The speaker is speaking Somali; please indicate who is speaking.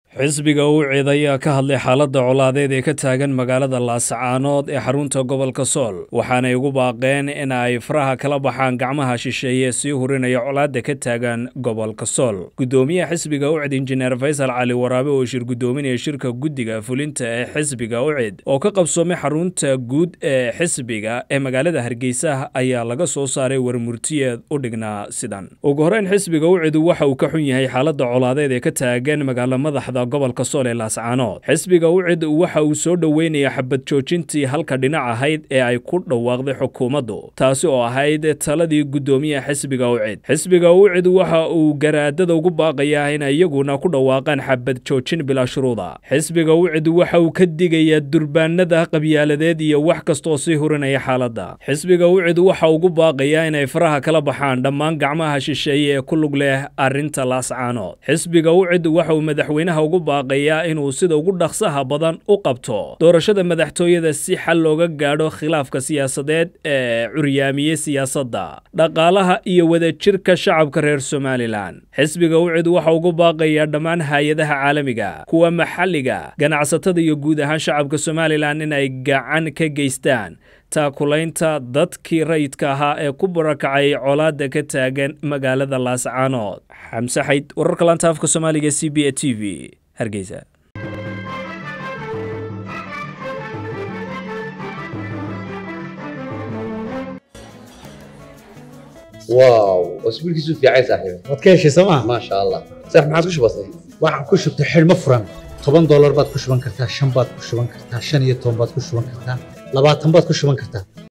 Speaker 1: xisbiga uu cid ayaa ka hadlay xaaladda colaadeed ee ka taagan magaalada laascaanood ee xarunta gobolka sool waxaanay ugu baaqeen in ay faraha kala baxaan gacmaha shisheeye sii hurinaya colaadda ka taagan gobolka sool guddoomiyaha xisbiga ucid injineer faysal cali waraabe oo shir guddoominaya shirka guddiga fulinta ee xisbiga ucid oo ka qabsoomay xarunta guud ee xisbiga ee magaalada hargeysa ayaa laga soo saaray warmurtiyeed u dhignaa sidan ugu horreyn xisbiga ucid waxa uu ka xun yahay xaaladda colaadeed ee ka taagan magaalo madaxda gobolka sool ee laascaanood xisbiga ucid waxa uu soo dhoweynaya xabad joojintii halka dhinac ahayd ee ay ku dhawaaqday xukuumaddu taasi oo ahayd taladii guddoomiyaha xisbiga ucid xisbiga ucid waxa uu garaadada ugu baaqayaa in iyaguna ku dhawaaqaan xabad joojin bilaa shuruuda xisbiga ucid waxa uu ka digayaa durbaanada qabyaaladeed iyo wax kastaoo sii hurinaya xaaladda xisbiga ucid waxa ugu baaqayaa inay faraha kala baxaan dhammaan gacmaha shisheeye ee ku lug leh arrinta laascaanood xisbiga ucid waxa uu madaxweynaha ugu baaqayaa inuu sida ugu dhaqsaha badan u qabto doorashada madaxtooyada si xal looga gaadho khilaafka siyaasadeed ee curyaamiyey siyaasadda dhaqaalaha iyo wadajirka shacabka reer somalilan xisbiga ucid waxa ugu baaqayaa dhammaan hay-adaha caalamiga kuwa maxalliga ganacsatada iyo guud ahaan shacabka somalilan in ay gacan ka geystaan taakulaynta dadkii rayidka ahaa ee ku barakacay colaadda ka taagan magaalada laascaanood xamse xayd wararka laanta afka soomaaliga c b a t v hargeysa
Speaker 2: واو اسبوعك في عين صاحبي
Speaker 3: waad ka heshay sooma
Speaker 2: ما شاء الله صح ما عادش بسيط
Speaker 3: waxaan ku shubtay xidhmo furan toban doolar baad ku shuban kartaa shan baad ku shuban kartaa shan iyo toban baad ku shuban kartaa labaatan baad ku shuban kartaa